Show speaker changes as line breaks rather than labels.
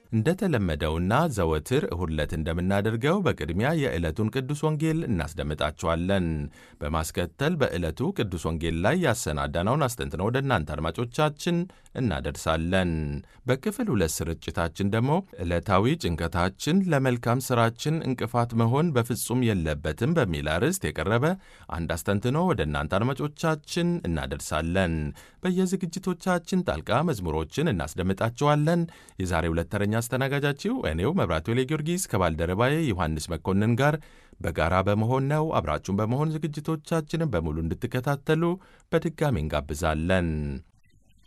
እንደተለመደውና ዘወትር እሁድ ዕለት እንደምናደርገው በቅድሚያ የዕለቱን ቅዱስ ወንጌል እናስደምጣችኋለን። በማስከተል በዕለቱ ቅዱስ ወንጌል ላይ ያሰናዳነውን አስተንትነው ወደ እናንተ አድማጮቻችን እናደርሳለን። በክፍል ሁለት ስርጭታችን ደግሞ ዕለታዊ ጭንቀታችን ለመልካም ሥራችን እንቅፋት መሆን በፍጹም የለበትም በሚል አርዕስት የቀረበ አንድ አስተንትኖ ወደ እናንተ አድማጮቻችን እናደርሳለን። በየዝግጅቶቻችን ጣልቃ መዝሙሮችን እናስደምጣችኋለን። የዛሬ ሁለት ተረኛ አስተናጋጃችሁ እኔው መብራቱ ጊዮርጊስ ከባልደረባዬ ዮሐንስ መኮንን ጋር በጋራ በመሆን ነው። አብራችሁን በመሆን ዝግጅቶቻችንን በሙሉ እንድትከታተሉ በድጋሚ እንጋብዛለን።